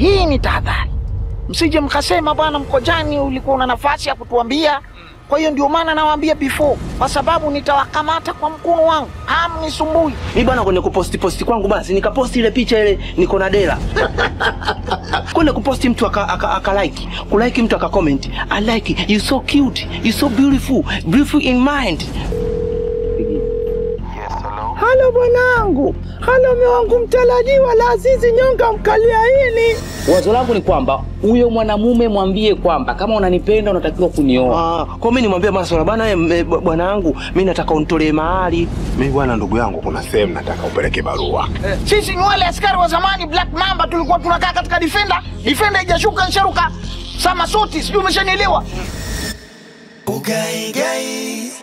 hii ni tahadhari, msije mkasema bwana Mkojani ulikuwa una nafasi ya kutuambia. Kwa hiyo ndio maana nawaambia before, kwa sababu nitawakamata kwa mkono wangu, hamnisumbui. Mi bwana, kwenye kuposti posti kwangu basi nikaposti ile picha ile niko na dela kwenda kuposti mtu aka, aka, aka like kulike mtu aka comment I like it. you so cute you so beautiful beautiful in mind. Halo bwanangu, halo mume wangu mtarajiwa la Azizi Nyonga mkaliaini. Wazo langu ni kwamba huyo mwanamume mwambie kwamba kama unanipenda unatakiwa kunioa. Ah, kwa mimi nimwambia Maswala bana, eh, eh, bwana wangu mimi nataka unitolee mahali. Mi bwana, ndugu yangu, kuna sehemu nataka upeleke barua. Sisi ni wale askari wa zamani Black Mamba, tulikuwa tunakaa katika Defender. Defender haijashuka nsharuka sama suti, sijui umeshanielewa. Ugaigai